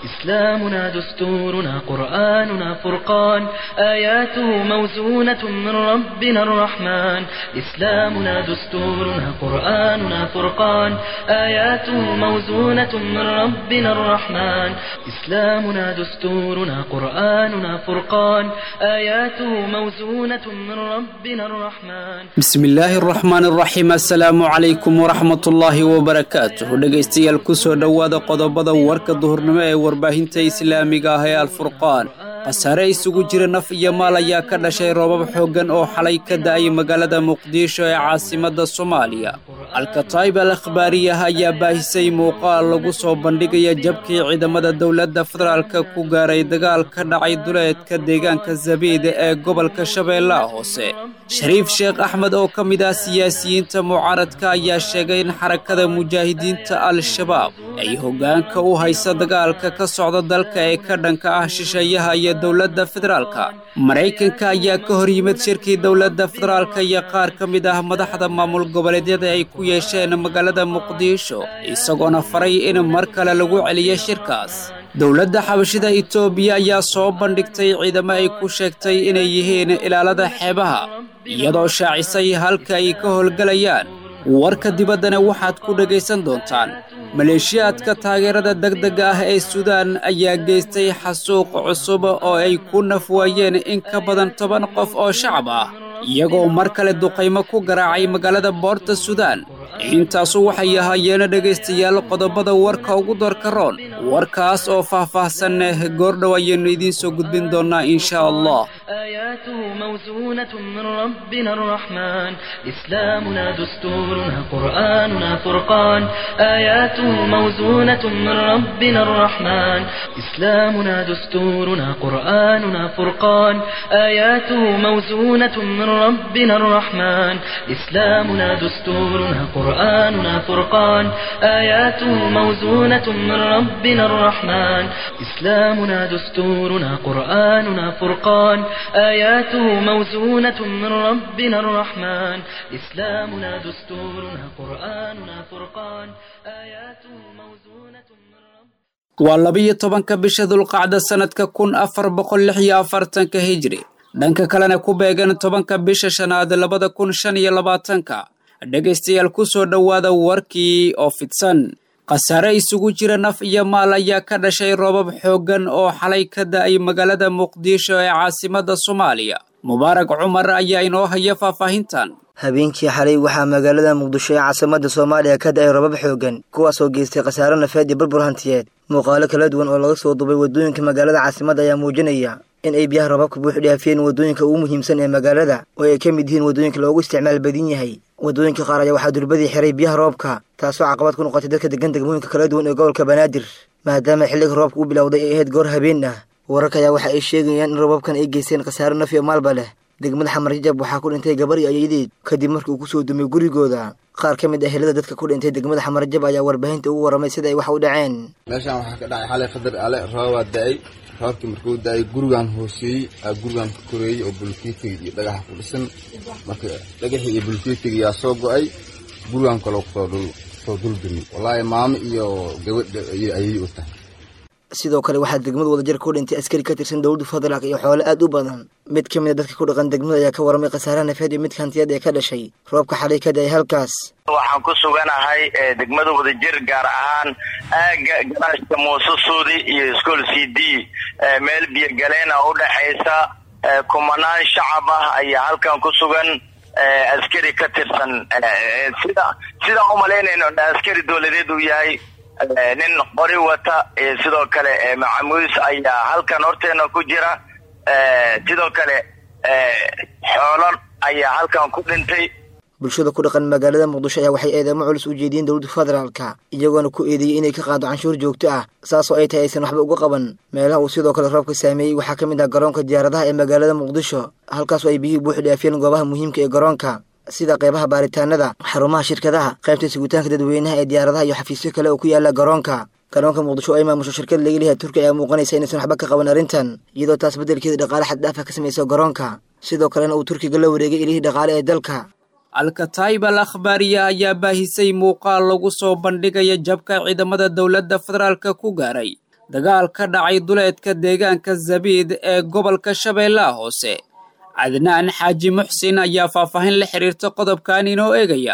إسلامنا دستورنا قرآننا فرقان آياته موزونة من ربنا الرحمن إسلامنا دستورنا قرآننا فرقان آياته موزونة من ربنا الرحمن إسلامنا دستورنا قرآننا فرقان آياته موزونة من ربنا الرحمن bismi illaahi araxmaan araxiim assalaamu calaykum waraxmatullaahi wabarakaatuh dhegaystayaal kusoo dhowaada qodobada warka duhurnimo ee warbaahinta islaamiga ah ee alfurqaan khasaare isugu jira naf iyo maal ayaa ka dhashay roobab xooggan oo xalay ka da'ay magaalada muqdisho ee caasimadda soomaaliya alkataib al akhbaariyah ayaa baahisay muuqaal lagu soo bandhigaya jabkii ciidamada dowladda federaalka ku gaaray dagaal ka dhacay duleedka deegaanka zabiid ee gobolka shabeellaha hoose shariif sheekh axmed oo ka mid ah siyaasiyiinta mucaaradka ayaa sheegay in xarakada mujaahidiinta al-shabaab ay hoggaanka u haysa dagaalka ka socda dalka ee ka dhanka ah shisheeyaha iyo dowladda federaalka maraykanka ayaa ka hor yimid shirkii dowladda federaalka iyo qaar ka mid ah madaxda maamul goboleedyada ay ku yeesheen magaalada muqdisho isagoona faray in mar kale lagu celiyo shirkaas dowladda xabashida itoobiya ayaa soo bandhigtay ciidamo ay ku sheegtay inay yihiin ilaalada xeebaha iyadoo shaacisay halka ay ka howlgelayaan warka dibaddana waxaad ku dhegaysan doontaan maleeshiyaadka taageerada degdega ah ee suudaan ayaa geystay xasuuq cusub oo ay ku nafwaayeen in ka badan toban qof oo shacab ah iyagoo mar kale duqaymo ku garaacay magaalada boorta suudaan intaasu waxay ahaayeen dhegaystayaal qodobada warka ugu doorka roon warkaas oo faah-faahsan goordhow ayaynu idiin soo gudbin doonnaa insha allah آياته موزونة من ربنا الرحمن إسلامنا دستورنا قرآننا فرقان آياته موزونة من ربنا الرحمن إسلامنا دستورنا قرآننا فرقان آياته موزونة من ربنا الرحمن إسلامنا دستورنا قرآننا فرقان آياته موزونة من ربنا الرحمن إسلامنا دستورنا قرآننا فرقان آياته موزونة من ربنا الرحمن إسلامنا دستورنا قرآننا فرقان آياته موزونة من ربنا waa labiyo tobanka bisha dulqacda sannadka kun afar boqol lix iyo afartanka hijri dhanka kalena ku beegan tobanka bisha shanaad labada kun shan iyo labaatanka dhegaystayaal ku soo dhowaada warkii oo fidsan khasaare isugu jira naf iyo maal ayaa ka dhashay roobab xooggan oo xalay ka da'ay magaalada muqdisho ee caasimadda soomaaliya mubaarak cumar ayaa inoo haya faahfaahintan habeenkii xalay waxaa magaalada muqdisho ee caasimadda soomaaliya ka da'ay robab xooggan kuwaasoo geystay khasaare nafeed iyo burbur hantiyeed muuqaalo kala duwan oo laga soo duubay waddooyinka magaalada caasimadda ayaa muujinaya in ay biyaha robabka buux dhaafiyeen waddooyinka ugu muhiimsan ee magaalada oo ay ka mid yihiin waddooyinka loogu isticmaal badan yahay waddooyinka qaar ayaa waxaa durbadii xiray biyaha roobka taasoo caqabad ku noqotay dadka degan degmooyinka kala duwan ee gobolka banaadir maadaama xilliga roobka u bilowday ay ahayd goor habeen ah wararka ayaa waxa ay sheegayaan in robabkan ay geysteen khasaare naf iyo maalba leh degmada xamar jajab waxaa ku dhintay gabar iyo ayadeed kadib markii uu ku soo dumay gurigooda qaar ka mid ah helada dadka ku dhintay degmada xamar jajab ayaa warbaahinta ugu warramay sida ay wax u dhaceen meeshaan waxaa ka dhacay xalay qadar ale roobaa da'ay roobkii markuu da'ay gurigaan hooseeyey aa gurigaan ka koreeyey oo bulkeetiga iyo dhagaxa ku dhisan marka dhagaxii iyo bulkeetiga yaa soo go'ay gurigaan kaloo kusoo dhul kusoo duldumi wallaahi maamo iyo gabadha ayay u tahay sidoo kale waxaa degmada wadajir ku dhintay askari ka tirsan dowladda federaalk iyo xoole aad u badan mid ka mid a dadka ku dhaqan degmada ayaa ka warramay khasaaraha nafeed iyo midka hantiyaed ee ka dhashay roobka xalay ka da'ay halkaas waxaan ku suganahay degmada wadajir gaar ahaan aaga garaashka muuse suudi iyo school c d meel biyogaleen oo udhexaysa kumanaan shacab ah ayaa halkan ku sugan askari ka tirsan sida sidaan umalaynayno askari dowladeed uu yahay nin qori wata sidoo kale macamuus ayaa halkan horteena ku jira sidoo kale xoolo ayaa halkan ku dhintay bulshada ku dhaqan magaalada muqdisho ayaa waxay eedeemo culus u jeediyeen dowladda federaalka iyagoona ku eedeeyey inay ka qaado canshuur joogto ah saasoo ay tahay aysan waxba uga qaban meelaha uu sidoo kale roobka saameeyey waxaa ka mid ah garoonka diyaaradaha ee magaalada muqdisho halkaasoo ay biyihii buuxi dhaafiyeen goobaha muhiimka ee garoonka sida qaybaha baaritaanada xarumaha shirkadaha qaybta sugitaanka dadweynaha ee diyaaradaha iyo xafiisyo kale oo ku yaala garoonka garoonka muqdisho oo ay maamusho shirkad laga leeyahay turkiya ayaa muuqanaysa inaysan waxba ka qaban arrintan iyadoo taas beddelkeeda dhaqaale xaddhaafa ka samayso garoonka sidoo kalena uu turkiga la wareegay ilihii dhaqaale ee dalka alkataib al akhbaariya ayaa baahisay muuqaal lagu soo bandhigaya jabka ciidamada dowladda federaalka ku gaaray dagaal ka dhacay duleedka deegaanka zabiid ee gobolka shabeellaha hoose cadnaan xaaji muxsin ayaa faahfaahin la xiriirta qodobkan inoo eegaya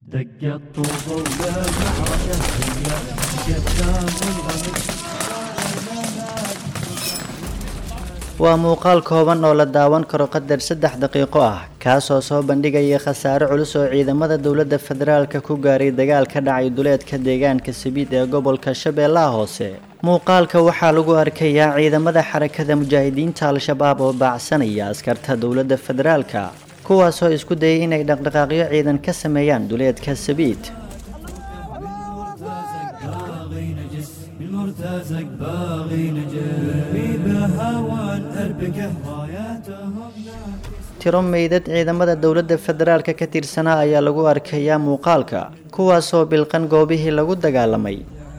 waa muuqaal kooban oo la daawan karo qadar saddex daqiiqo ah kaasoo soo bandhigaya khasaare culus oo ciidamada dowladda federaalka ku gaaray dagaal ka dhacay duleedka deegaanka sabiid ee gobolka shabeellaha hoose muuqaalka waxaa lagu arkayaa ciidamada xarakada mujaahidiinta al-shabaab oo baacsanaya askarta dowladda federaalka kuwaasoo isku dayay inay dhaqdhaqaaqyo ciidan ka sameeyaan duleedka sabiid tiro meydad ciidamada dowladda federaalka ka tirsanaa ayaa lagu arkayaa muuqaalka kuwaasoo bilqan goobihii lagu dagaalamay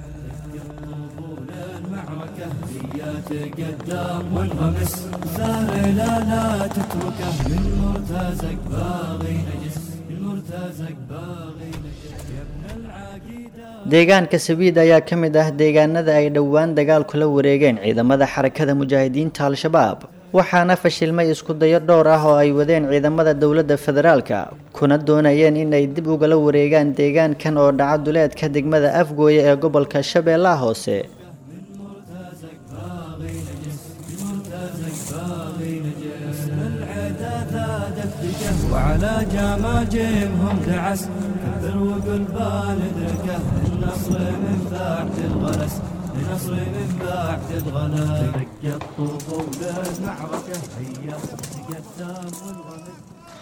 deegaanka sabiid ayaa ka mid ah deegaanada ay dhowaan dagaal kula wareegeen ciidamada xarakada mujaahidiinta al-shabaab waxaana fashilmay isku dayo dhowr ah oo ay wadeen ciidamada dowladda federaalka kuna doonayeen inay dib ugala wareegaan deegaankan oo dhaca duleedka degmada afgooye ee gobolka shabeellaha hoose وعلى جماجمهم دعس كبر وقل بالدركه النصر من بعد الغلس النصر من بعد الغلس ترك الطفول المعركة هيا تقدم والغلس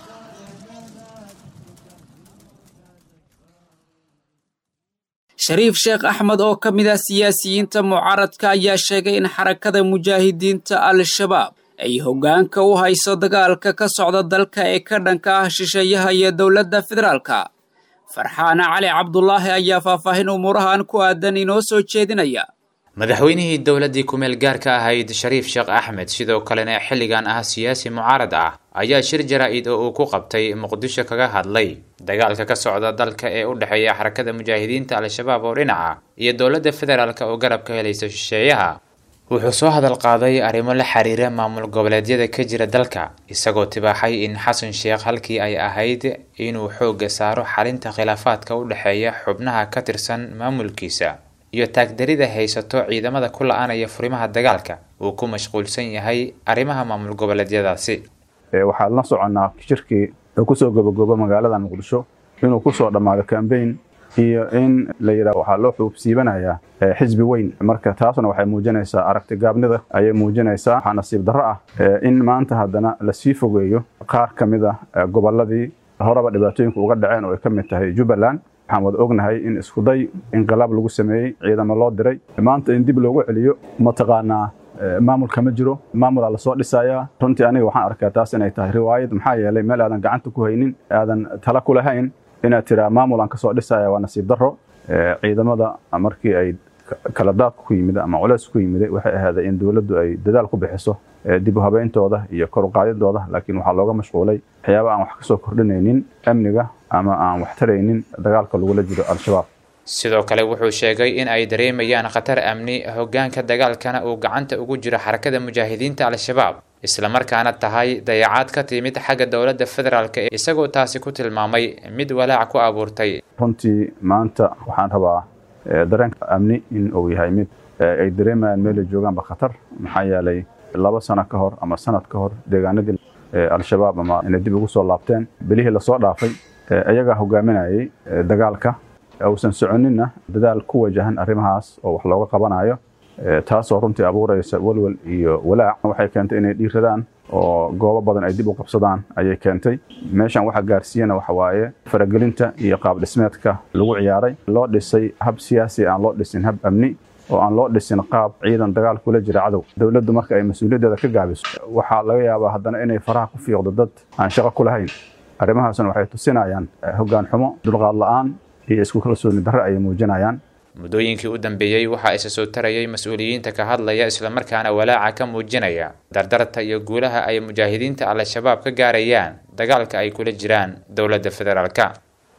shariif sheekh axmed oo ka mid ah siyaasiyiinta mucaaradka ayaa sheegay in xarakada mujaahidiinta al-shabaab ay hoggaanka u hayso dagaalka ka socda dalka ee ka dhanka ah shisheeyaha iyo dowladda federaalka farxaana cali cabdulaahi ayaa faahfaahin umuurahan ku aadan inoo soo jeedinaya madaxweynihii dowladdii kumeel gaarka ahayd shariif sheekh axmed sidoo kalena xilligan ah siyaasi mucaarad ah ayaa shir jaraa-id oo uu ku qabtay muqdisho kaga hadlay dagaalka ka socda dalka ee u dhexeeya xarakada mujaahidiinta al-shabaab oo dhinaca iyo dowladda federaalka oo garab ka helaysa shisheeyaha wuxuu soo hadal qaaday arrimo la xiriira maamul goboleedyada ka jira dalka isagoo tibaaxay in xasan sheekh halkii ay ahayd inuu xoogga saaro xalinta khilaafaadka u dhexeeya xubnaha ka tirsan maamulkiisa iyo taagdarida haysato ciidamada ku la-aanaya furimaha dagaalka uu ku mashquulsan yahay arrimaha maamul goboleedyadaasi waxaan la soconnaa shirkii uu kusoo gabagoobo magaalada muqdisho inuu kusoo dhammaado cambaign iyo in la yidhaha waxaa loo xuubsiibanayaa xisbi weyn marka taasna waxay muujinaysaa aragti gaabnida ayay muujinaysaa waxaa nasiib darro ah in maanta haddana lasii fogeeyo qaar ka mid ah gobolladii horeba dhibaatooyinka uga dhaceen oo ay ka mid tahay jubbaland waxaan wada ognahay in iskuday inqilaab lagu sameeyey ciidamo loo diray maanta in dib loogu celiyo mataqaanaa maamulka ma jiro maamulaa lasoo dhisayaa runtii aniga waxaan arkaa taas inay tahay riwaayad maxaa yeelay meel aadan gacanta ku haynin aadan tala ku lahayn inaad tiraa maamulaan kasoo dhisaya waa nasiib darro ciidamada markii ay kala daadku ku yimid ama culeys ku yimid waxay ahaaday in dowladdu ay dadaal ku bixiso dib u habeyntooda iyo kor u qaadidooda laakiin waxaa looga mashquulay waxyaaba aan wax kasoo kordhinaynin amniga ama aan wax taraynin dagaalka lagula jiro al-shabaab sidoo kale wuxuu sheegay in ay dareemayaan khatar amni hoggaanka dagaalkana uu gacanta ugu jiro xarakada mujaahidiinta al-shabaab islamarkaana tahay dayacaad ka timid xagga dowladda federaalk isagoo taasi ku tilmaamay mid walaac ku abuurtay runtii maanta waxaan rabaa dareenka amni in uu yahay mid ay dareemayaan meelay joogaanba khatar maxaa yeelay laba sano ka hor ama sanad ka hor deegaanadii al-shabaab ama inay dib ugu soo laabteen bilihii lasoo dhaafay iyagaa hogaaminayay dagaalka uusan soconinna dadaal ku wajahan arrimahaas oo wax looga qabanayo taasoo runtii abuuraysa walwal iyo walaac waxay keentay inay dhiiradaan oo goobo badan ay dib u qabsadaan ayay keentay meeshan waxa gaarsiiyana waxa waaye faragelinta iyo qaab dhismeedka lagu ciyaaray loo dhisay hab siyaasi aan loo dhisin hab amni oo aan loo dhisin qaab ciidan dagaal kula jira cadow dowladdu marka ay mas-uuliyaddeeda ka gaabiso waxaa laga yaabaa haddana inay faraha ku fiiqdo dad aan shaqo ku lahayn arrimahaasna waxay tusinayaan hoggaan xumo dulqaad la-aan iyo isku kalsooni darre ayay muujinayaan muddooyinkii u dambeeyey waxaa isa soo tarayay mas-uuliyiinta ka hadlaya islamarkaana walaaca ka muujinaya dardarta iyo guulaha ay mujaahidiinta al-shabaab ka gaarayaan dagaalka ay kula jiraan dowladda federaalka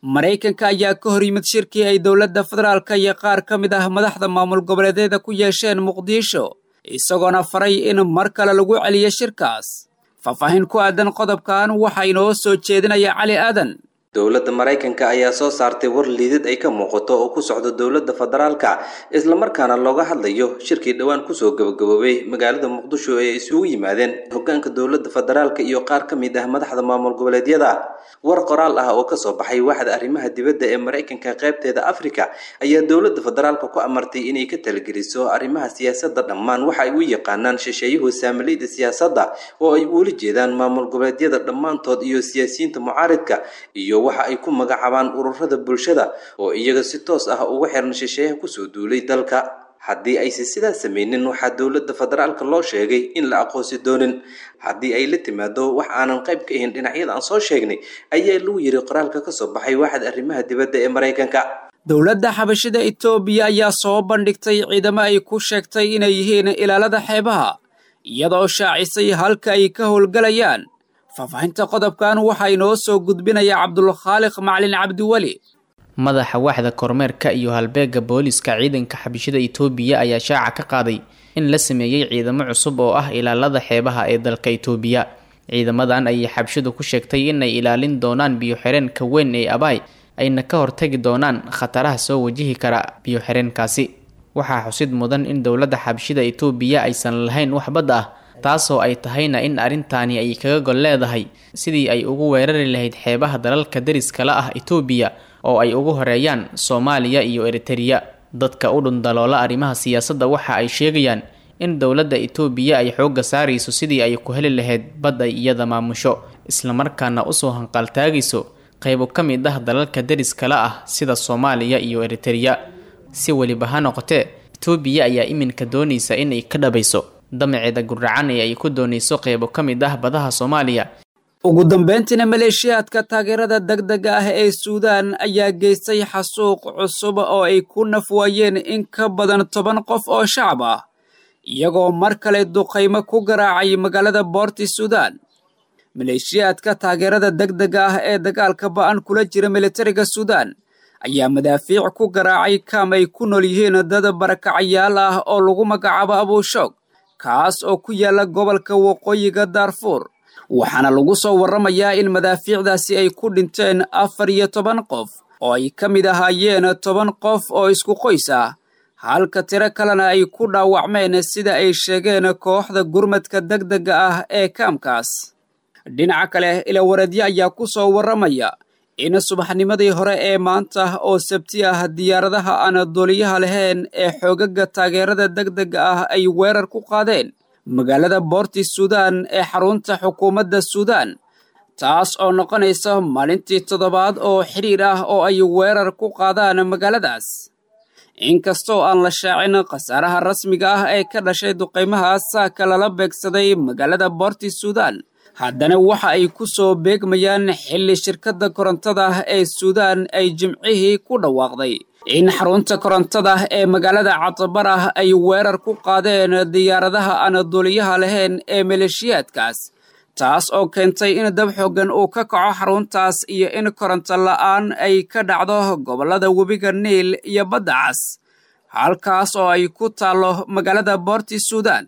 maraykanka ayaa ka hor yimid shirkii ay dowladda federaalka iyo qaar ka mid ah madaxda maamul goboleedyada ku yeesheen muqdisho isagoona faray in mar kale lagu celiyo shirkaas faahfaahin ku aadan qodobkan waxaa inoo soo jeedinaya cali aadan dowladda maraykanka ayaa soo saartay war liidid ay ka muuqato oo ku socdo dowladda federaalka islamarkaana looga hadlayo shirkii dhowaan kusoo gabagaboobay magaalada muqdisho ee isugu yimaadeen hogaanka dowladda federaalka iyo qaar ka mid ah madaxda maamul goboleedyada war qoraal ah oo kasoo baxay waaxda arrimaha dibadda ee maraykanka qaybteeda afrika ayaa dowladda federaalka ku amartay inay ka talageliso arrimaha siyaasadda dhammaan waxa ay u yaqaanaan shisheeyuhu saamiliyda siyaasadda oo ay uula jeedaan maamul goboleedyada dhammaantood iyo siyaasiyiinta mucaaridka iyo waxa ay ku magacaabaan ururada bulshada oo iyaga si toos ah uga xiran shisheeyaha kusoo duulay dalka haddii aysan sidaas samaynin waxaa dowladda federaalka loo sheegay in la aqoonsi doonin haddii ay la timaado wax aanan qayb ka ahayn dhinacyada aan soo sheegnay ayaa lagu yiri qoraalka kasoo baxay waaxda arrimaha dibadda ee maraykanka dowladda xabashida etoobiya ayaa soo bandhigtay ciidamo ay ku sheegtay inay yihiin ilaalada xeebaha iyadoo shaacisay halka ay ka howlgalayaan faahfaahinta qodobkan waxaa inoo soo gudbinaya cabdulkhaaliq macalin cabdiweli madaxa waaxda kormeerka iyo halbeega booliska ciidanka xabashida itoobiya ayaa shaaca ka qaaday in la sameeyey ciidamo cusub oo ah ilaalada xeebaha ee dalka itoobiya ciidamadan ayay xabshidu ku sheegtay inay ilaalin doonaan biyo-xireenka weyn ee abaay ayna ka hortagi doonaan khataraha soo wajihi kara biyo-xireenkaasi waxaa xusid mudan in dowladda xabshida itoobiya aysan lahayn wax badda ah taasoo ay tahayna in arrintaani ay kaga gol leedahay sidii ay ugu weerari lahayd xeebaha dalalka dariskala ah itoobiya oo ay ugu horeeyaan soomaaliya iyo eritereya dadka u dhundaloola arrimaha siyaasadda waxa ay sheegayaan in dowladda itoobiya ay xoogga saarayso sidii ay ku heli lahayd bad ay iyada maamusho islamarkaana usoo hanqaltaagayso qaybo ka mid ah dalalka dariskala ah sida soomaaliya iyo eritereya si weliba ha noqotee itoobiya ayaa iminka doonaysa inay ka dhabayso damaceeda guracan ee ay ku doonayso qaybo ka mid ah badaha soomaaliya ugu dambeyntiina maleeshiyaadka taageerada degdega ah ee suudaan ayaa geystay xasuuq cusub oo ay ku nafwaayeen in ka badan toban qof oo shacab ah iyagoo mar kale duqaymo ku garaacay magaalada boorti suudaan maleeshiyaadka taageerada degdega ah ee dagaalka ba-an kula jira militariga suudaan ayaa madaafiic ku garaacay kaam ay ku nool yihiin dad barakacayaal ah oo lagu magacaabo abuushoog kaas oo ku yaala gobolka waqooyiga daarfuur waxaana lagu soo warramayaa in madaafiicdaasi ay ku dhinteen afar iyo toban qof oo ay ka mid ahaayeen toban qof oo isku qoys ah halka tiro kalena ay ku dhaawacmeen sida ay sheegeen kooxda gurmadka degdega ah ee kaamkaas dhinaca kale ilawareedyo ayaa ku soo warramaya in subaxnimadii hore ee maanta oo sabti ah diyaaradaha aan duuliyaha lahayn ee xoogaga taageerada degdega ah ay weerar ku qaadeen magaalada boorti suudaan ee xarunta xukuumadda suudaan taas oo noqonaysa maalintii toddobaad oo xidhiir ah oo ay weerar ku qaadaan magaaladaas inkastoo aan la shaacin khasaaraha rasmiga ah ee ka dhashay duqaymahaas saaka lala beegsaday magaalada boorti suudaan haddana waxa ay ku soo beegmayaan xilli shirkadda korontada ee suudaan ay jimcihii ku dhawaaqday in xarunta korontada ee magaalada catabar ah ay weerar ku qaadeen diyaaradaha aan duuliyaha lahayn ee maleeshiyaadkaas taas oo keentay in dab xooggan uu ka kaco xaruntaas iyo in koronto la'aan ay ka dhacdo gobollada webiga niil iyo badda cas halkaas oo ay ku taallo magaalada boorti suudaan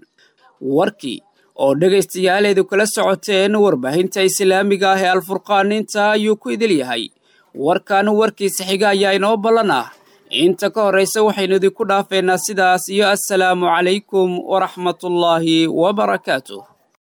warkii oo dhegaystayaaleedu kala socoteen warbaahinta islaamiga ah ee alfurqaan inta ayuu ku idil yahay warkan warkiisa xiga ayaa inoo ballan ah inta ka horraysa waxaynu idinku dhaafeynaa sidaas iyo assalaamu calaykum waraxmatullaahi wabarakaatuh